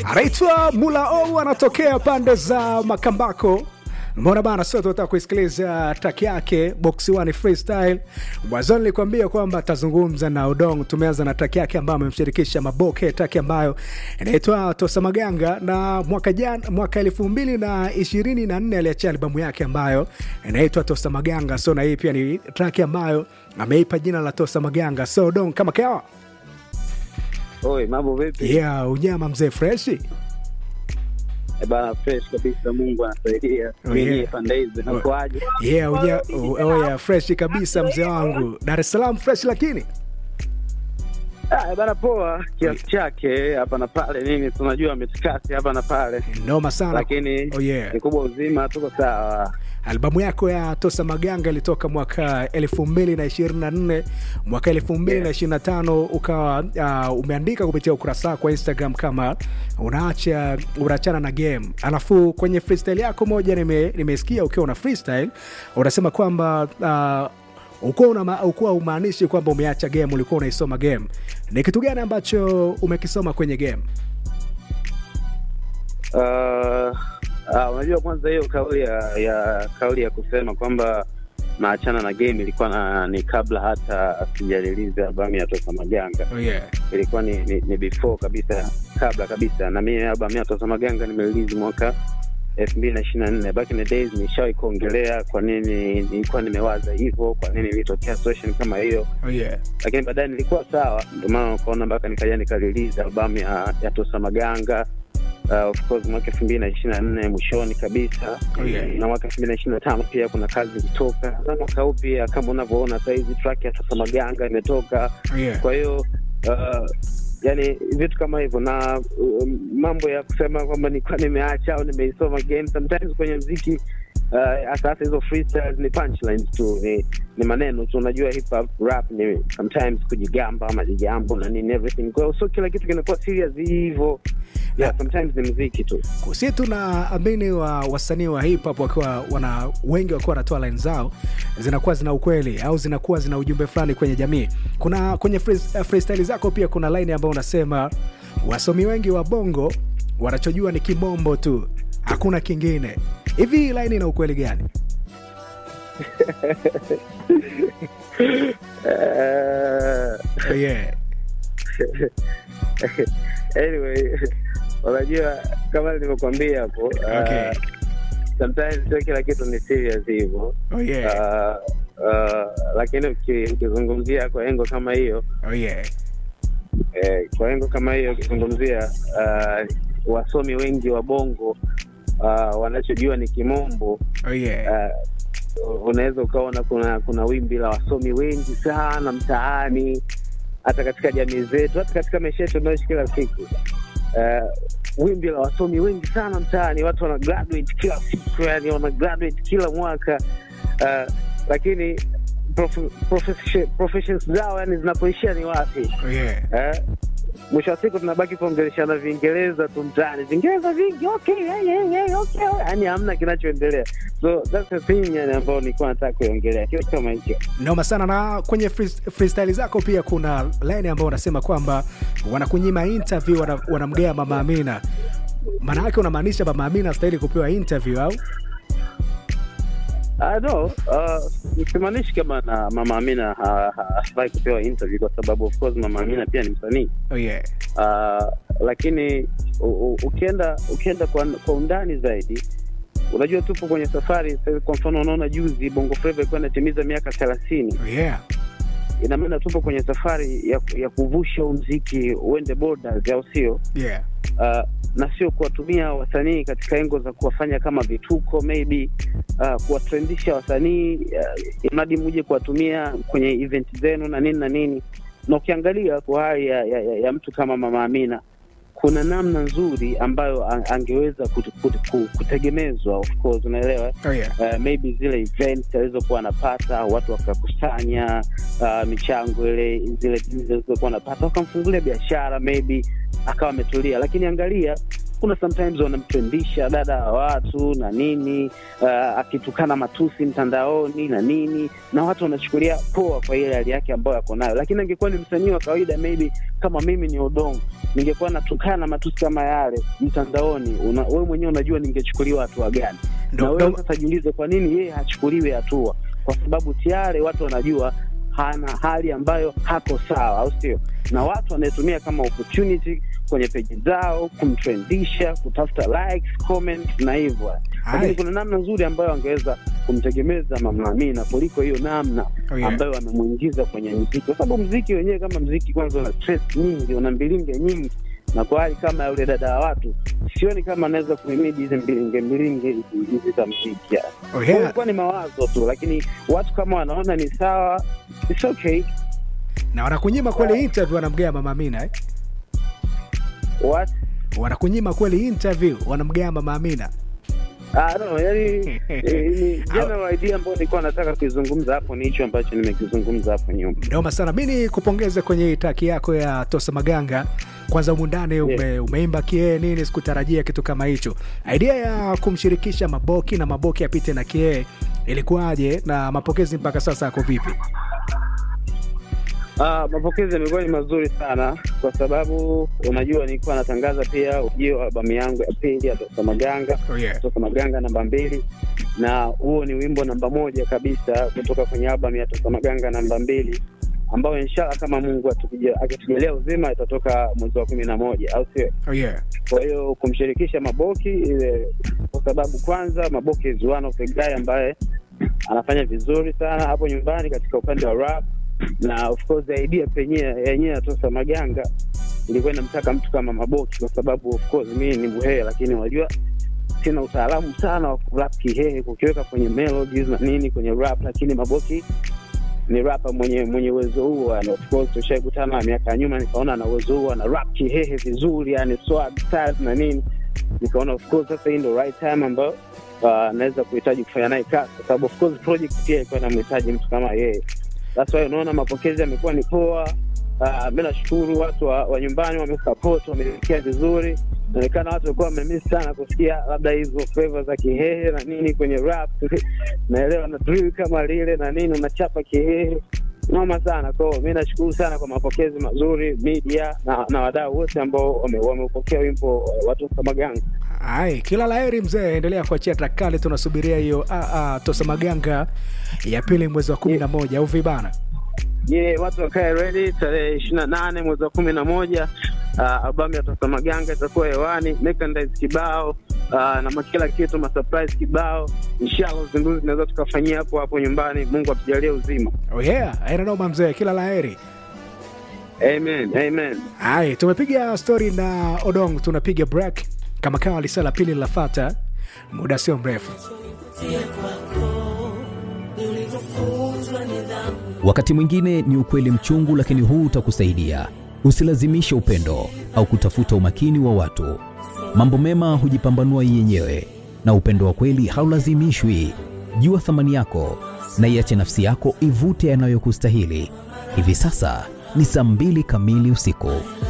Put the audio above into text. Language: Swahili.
anaitwa Mula O, anatokea pande za Makambako. Mbona bana, sio tunataka kuisikiliza track yake Box One Freestyle. Mwanzoni nilikwambia kwamba atazungumza na Odong. Tumeanza na track yake ambayo amemshirikisha Maboke, track ambayo inaitwa Tosa Maganga, na mwaka jana, mwaka elfu mbili na ishirini na nne aliachia albamu yake ambayo inaitwa Tosa Maganga. So na hii pia ni track ambayo ameipa jina la Tosa Maganga. So Odong, kama kawa Oi, mambo vipi? yeah, unyama mzee freshi Eh, Bana fresh kabisa, Mungu anasaidia. Oh, Mimi yeah. pande hizi nakuaje? yeah, unya, oh, yeah, freshi kabisa mzee wangu. Dar es Salaam fresh lakini Ah, eh, bana poa kiasi chake hapa na pale nini, tunajua mitikasi hapa na pale, noma sana. lakini Oh, yeah. ni kubwa uzima, tuko sawa. Albamu yako ya Tosa Maganga ilitoka mwaka elfu mbili na ishirini na nne mwaka elfu mbili na ishirini na tano ukawa uh, umeandika kupitia ukurasa wako wa Instagram kama unaacha unaachana na game, alafu kwenye freestyle yako moja nime- nimesikia ukiwa una freestyle unasema kwamba uh, ukuwa unama- ukuwa umaanishi kwamba umeacha game, ulikuwa unaisoma game. Ni kitu gani ambacho umekisoma kwenye game? Uh, ah, unajua kwanza hiyo kauli ya, ya kauli ya kusema kwamba naachana na game ilikuwa na, ni kabla hata sijarelease albamu ya Tosa Maganga. Oh, yeah. ilikuwa ni, ni, ni before kabisa kabla kabisa na mimi albamu ya Tosa Maganga nimerelease mwaka elfu mbili na ishirini na nne back in the days nishawahi kuongelea kwa nini nilikuwa nimewaza hivyo kwa nini ilitokea situation kama hiyo Oh, yeah. lakini baadaye nilikuwa sawa ndio maana ukaona mpaka nikaja nikarelease albamu ya, ya Tosa Maganga Uh, of course mwaka elfu mbili na ishirini na nne mwishoni kabisa Oh, yeah. na mwaka elfu mbili na ishirini na tano pia kuna kazi ilitoka na mwaka huu pia kama unavyoona sahizi track ya Tosa Maganga imetoka Oh, yeah. kwa hiyo uh, yani vitu kama hivyo na um, mambo ya kusema kwamba nilikuwa nimeacha au nimeisoma game sometimes kwenye mziki uh, hasa hasa hizo freestyles ni punchlines tu ni, ni maneno tu unajua hip hop rap ni sometimes kujigamba majijambo na nini everything kwa hiyo sio kila kitu kinakuwa serious hivyo yeah, sometimes ni mziki tu si tunaamini wa wasanii wa hip hop wakiwa wana wengi wakiwa wanatoa line zao zinakuwa zina ukweli au zinakuwa zina ujumbe fulani kwenye jamii. Kuna kwenye free- freestyle zako pia kuna line ambayo unasema wasomi wengi wa bongo wanachojua ni kibombo tu, hakuna kingine. Hivi hii line ina ukweli gani? uh, Yeah. anyway unajua kama nilivyokwambia hapo uh, Okay. sometimes sio kila kitu ni serious hivyo Oh yeah. uh, uh, lakini uki- ukizungumzia kwa engo kama hiyo Oh yeah. eh, kwa engo kama hiyo ukizungumzia uh, wasomi wengi wa bongo uh, wanachojua ni kimombo Oh yeah. uh, unaweza ukaona kuna kuna wimbi la wasomi wengi sana mtaani hata katika jamii zetu hata katika maisha yetu tunaoishi kila siku uh, wimbi la wasomi wengi sana mtaani watu wana graduate kila siku yani wana graduate kila mwaka uh, lakini prof- profession- professions zao yani zinapoishia ni wapi Oh yeah. eh, mwisho wa siku tunabaki kuongeleshana viingereza tu mtaani viingereza vingi okay, yeah, yeah, yeah, okay. yani hamna kinachoendelea so that's the thing yani ambayo nilikuwa nataka kuiongelea kitu kama hicho noma sana na kwenye free- freestyle zako pia kuna line ambayo unasema kwamba wanakunyima interview wana- wanamgea mama amina maana yake unamaanisha mama amina astahili kupewa interview au Uh, no, uh, simaanishi kama na mama Amina ha- ha- hafai kupewa interview kwa sababu of course mama Amina pia ni msanii oh yeah. uh, lakini u, u, ukienda ukienda kwa, kwa undani zaidi unajua tupo kwenye safari sasa hivi kwa mfano unaona juzi bongo flava ilikuwa inatimiza miaka thelathini Oh yeah. ina maana tupo kwenye safari ya, ya kuvusha huu mziki uende borders au sio Yeah. uh, na sio kuwatumia wasanii katika engo za kuwafanya kama vituko maybe uh, kuwatrendisha wasanii uh, mradi muje kuwatumia kwenye event zenu na nini na nini na ukiangalia kwa hali ya, ya, ya, ya mtu kama mama amina kuna namna nzuri ambayo ang- angeweza kut, kut, kut, kutegemezwa of course unaelewa Oh yeah. uh, maybe zile event alizokuwa anapata watu wakakusanya uh, michango ile zile deals alizokuwa anapata wakamfungulia biashara maybe akawa ametulia lakini angalia kuna sometimes wanamtrendisha dada wa watu na nini uh, akitukana matusi mtandaoni na nini na watu wanachukulia poa kwa ile hali yake ambayo ako nayo lakini angekuwa ni msanii wa kawaida maybe kama mimi ni odongo ningekuwa natukana matusi kama yale mtandaoni una, wewe mwenyewe unajua ningechukuliwa hatua gani Ndo- na wewe ndo- sasa jiulize kwa nini yeye hachukuliwi hatua kwa sababu tayari watu wanajua hana hali ambayo hako sawa au sio na watu wanaetumia kama opportunity kwenye peji zao kumtrendisha kutafuta likes comments na hivyo lakini Hai. kuna namna nzuri ambayo angeweza kumtegemeza mama Amina kuliko hiyo namna Oh, yeah. ambayo amemwingiza kwenye mziki kwa sababu mziki wenyewe kama mziki kwanza una stress nyingi una mbilinge nyingi na kwa hali kama ya yule dada wa watu sioni kama anaweza kuhimidi hizi mbilinge mbilinge hizi hizi za mziki yani. Oh, Kwa hiyo yeah. ilikuwa ni mawazo tu lakini watu kama wanaona ni sawa it's okay na wanakunyima kweli interview wanamgea mama Amina eh? what wanakunyima kweli interview wanamgea mama Amina Ah, no, yani eh, ni general idea ambayo nilikuwa nataka kuizungumza hapo ni hicho ambacho nimekizungumza hapo nyuma Noma sana. Mi nikupongeze kwenye taki yako ya Tosa Maganga. Kwanza humu ndani ume, umeimba kie nini, sikutarajia kitu kama hicho. Idea ya kumshirikisha Maboki na Maboki apite na kie ilikuwaje, na mapokezi mpaka sasa yako vipi? Ah, mapokezi yamekuwa ni mazuri sana kwa sababu unajua nilikuwa natangaza pia ujio wa albamu yangu ya pili ya Tosa Maganga Oh yeah. Tosa Maganga namba mbili, na huo ni wimbo namba moja kabisa kutoka kwenye albamu ya Tosa Maganga namba mbili ambayo inshallah kama Mungu atukija- akitujalia uzima itatoka mwezi wa kumi na moja au sio? Oh yeah. Kwa hiyo kumshirikisha Maboki ile, kwa sababu kwanza Maboki is one of the guy ambaye anafanya vizuri sana hapo nyumbani katika upande wa rap, na of course idea penyewe yenyewe ya Tosa Maganga ilikuwa inamtaka mtu kama Maboki, kwa sababu of course mimi ni Mhehe, lakini unajua sina utaalamu sana wa kurap Kihehe, kukiweka kwenye melodies na nini kwenye rap, lakini Maboki ni rapa mwenye mwenye uwezo huo yani, of course tushaikutana miaka ya nyuma, nikaona ana uwezo huo, ana rap Kihehe vizuri, yani swag styles na nini, nikaona of course sasa hii ndo right time ambayo uh, naweza kuhitaji kufanya naye kazi, kwa sababu of course project pia ilikuwa inamhitaji mtu kama yeye. That's why unaona mapokezi yamekuwa ni poa. Uh, mi nashukuru watu wa, wa nyumbani wamesupport, wamesikia vizuri. Inaonekana watu walikuwa wamemiss sana kusikia labda hizo flavor za Kihehe na nini kwenye rap naelewa na drill kama lile na nini, unachapa Kihehe noma sana. Kwa hiyo mi nashukuru sana kwa mapokezi mazuri media na, na wadau wote ambao wame- wameupokea wimbo wa Tosa Maganga. Ai, kila laheri mzee, endelea kuachia trakali, tunasubiria hiyo ah, ah, Tosa Maganga ya pili mwezi wa kumi na moja au vibana. Je, watu wakae ready tarehe ishirini na nane mwezi wa kumi na moja uh, albamu ya Tosa Maganga itakuwa hewani, merchandise kibao uh, na kila kitu, masurprise kibao. Inshallah uzinduzi tunaweza tukafanyia hapo hapo nyumbani, Mungu atujalie uzima. Oh yeah, aina noma mzee, kila laheri. Amen, amen. Ai, tumepiga stori na Odong, tunapiga break kama kawa lisa la pili linafata muda sio mrefu. Wakati mwingine ni ukweli mchungu, lakini huu utakusaidia. Usilazimishe upendo au kutafuta umakini wa watu. Mambo mema hujipambanua yenyewe, na upendo wa kweli haulazimishwi. Jua thamani yako na iache nafsi yako ivute yanayokustahili. Hivi sasa ni saa mbili kamili usiku.